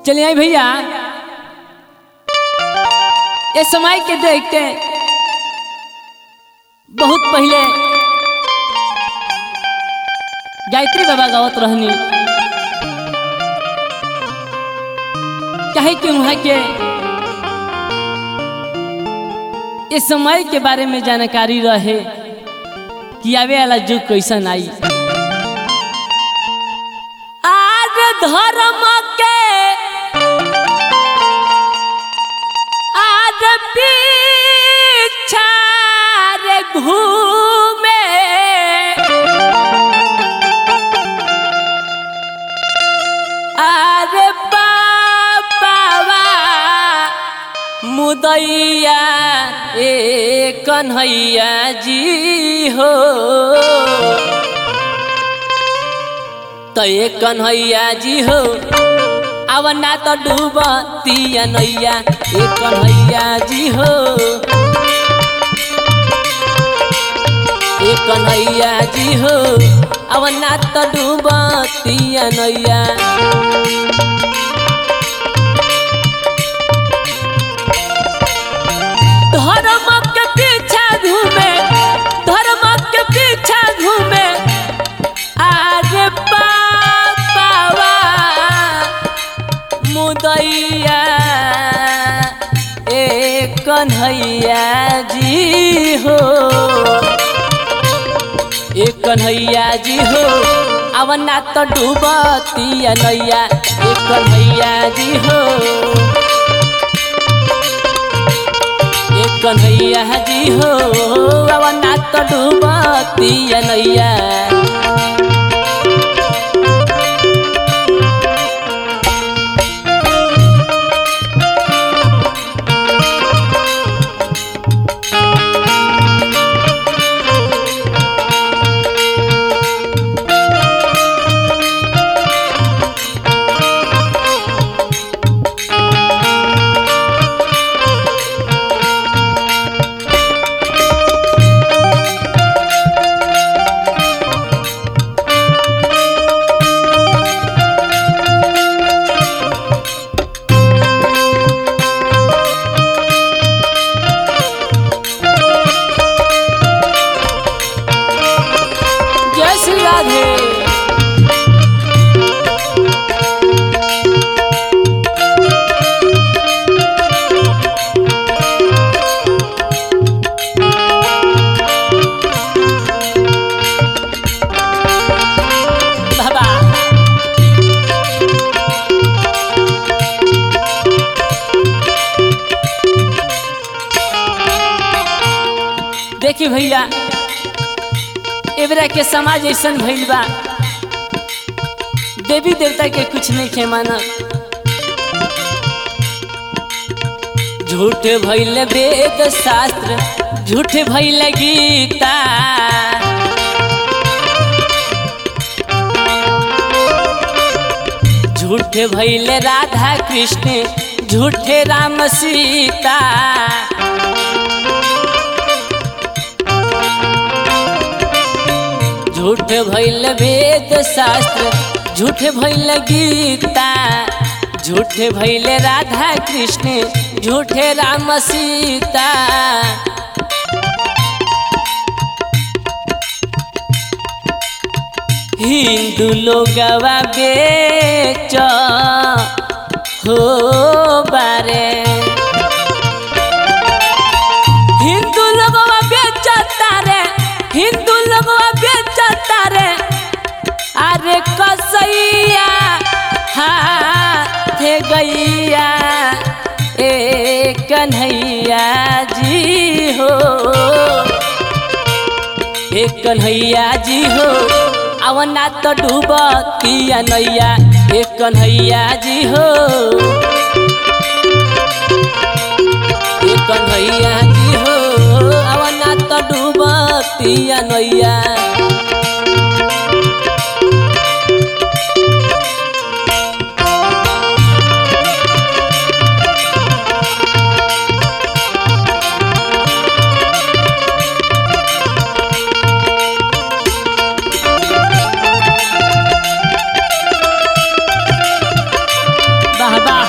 चलिए आई भैया ये समय के देखते बहुत पहले गायत्री बाबा गावत रहनी कहे कि वहाँ के इस समय के बारे में जानकारी रहे कि आवे वाला युग कैसन आई आज धर्म के आज पीछा रे घूमे अरे बाबा मुदैया ए कन्हैया जी हो तो ए कन्हैया जी हो अब ना तो डूबतिया नैया ए कन्हैया जी हो ए कन्हैया जी हो अब ना तो डूबतिया नैया धर्म के पीछा घूमे धर्म के पीछा घूमे आरे बाबा मुदैया ए कन्हैया जी हो ए कन्हैया जी हो अब ना तो डूबतिया नैया ए कन्हैया जी हो ए कन्हैया जी हो अब ना तो डूबतिया नैया जय श्री राधे बाबा देखी भैया एबरा के समाज ऐसन भइल बा देवी देवता के कुछ नहीं खे मानब झूठ भइल वेद शास्त्र झूठ भइल गीता झूठ भइल राधा कृष्ण झूठे राम सीता झूठ भइल वेद शास्त्र झूठ भइल गीता झूठ भइल राधा कृष्ण झूठे राम सीता हिंदू लोगवा बेच हो बारे हिंदू लोगवा बेचता रे हिंदू लोगवा बेचता रे अरे कसैया हाथ गैया ए कन्हैया जी हो ए कन्हैया जी हो आवना तो डूबतिया नैया ए कन्हैया जी हो ए कन्हैया जी हो आवना तो डूबतिया नैया वाह वाह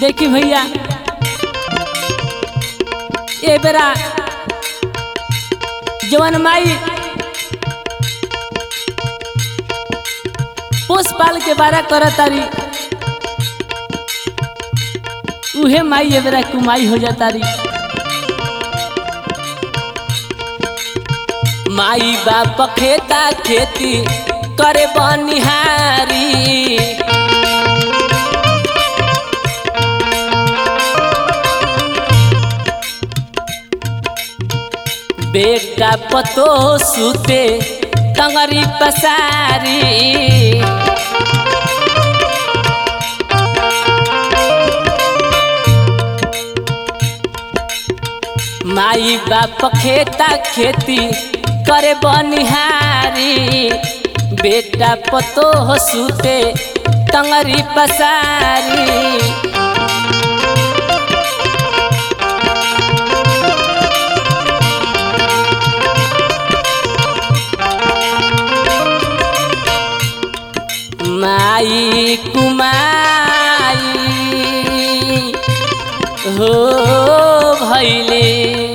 देखी भैया ए बेरा जवन माई पोस पाल के बारा कर तारी उहे माई ए बेरा कुमाई हो जातारी माई बाप खेता खेती करे बनिहारी बेटा पतो सुते टंगरी पसारी माई बाप खेता खेती करे बनिहारी बेटा पतो सुते टंगरी पसारी माई कुमाई हो भैले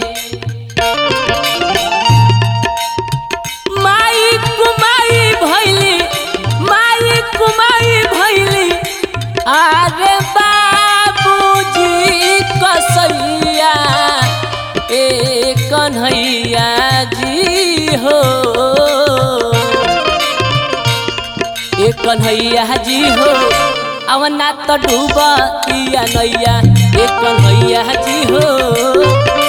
माई कुमाई भैली माई कुमाई भैली अरे बाबूजी कसैया ए कन्हैया जी हो ए कन्हैया जी हो अवना तो डूबिया नैया ए कन्हैया जी हो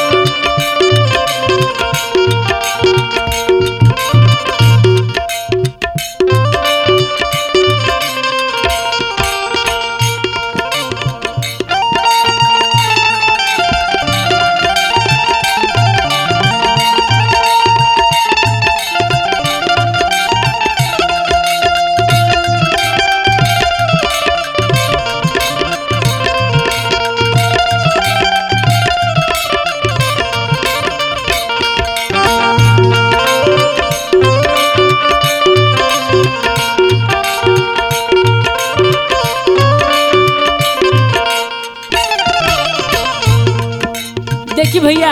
देखी भैया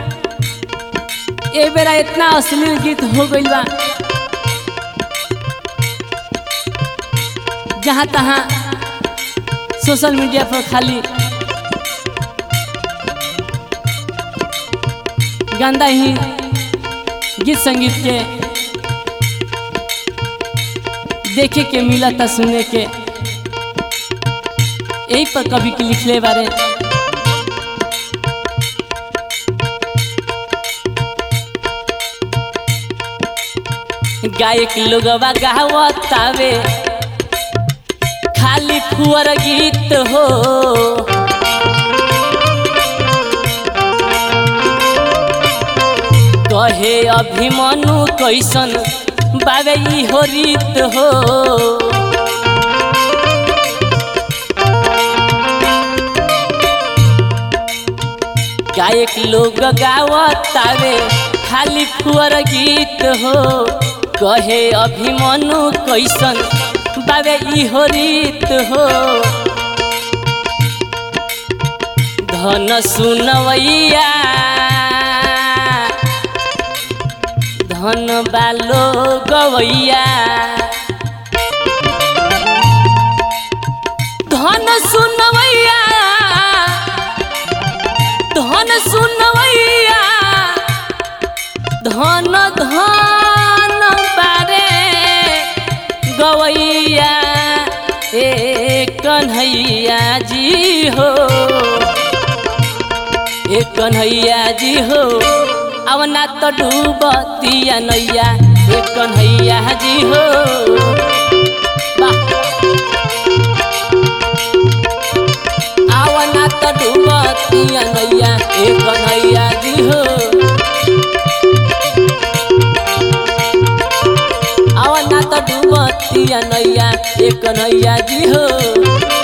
ए बेरा इतना अश्लील गीत हो गइल बा जहाँ तहाँ सोशल मीडिया पर खाली गंदा ही गीत संगीत के देखे के मिला था सुने के यही पर कभी के लिखले बारे गायक लोगवा गावतावे खाली फुअर गीत हो कहे अभिमनु कैसन बाबे ई हो रीत हो गायक लोग गावतावे खाली फुअर गीत हो कहे अभिमनु कैसन बाबे ई हो रीत हो धन सुनवैया धन बालो गवैया धन सुनवैया धन सुनवैया धन धन बारे गवैया ए कन्हैया जी हो ए कन्हैया जी हो अब ना तो डूबतिया नैया ए कन्हैया जी हो वाह आवा ना तो डूबतिया नैया ए कन्हैया जी हो आवा ना तो डूबतिया नैया ए कन्हैया जी हो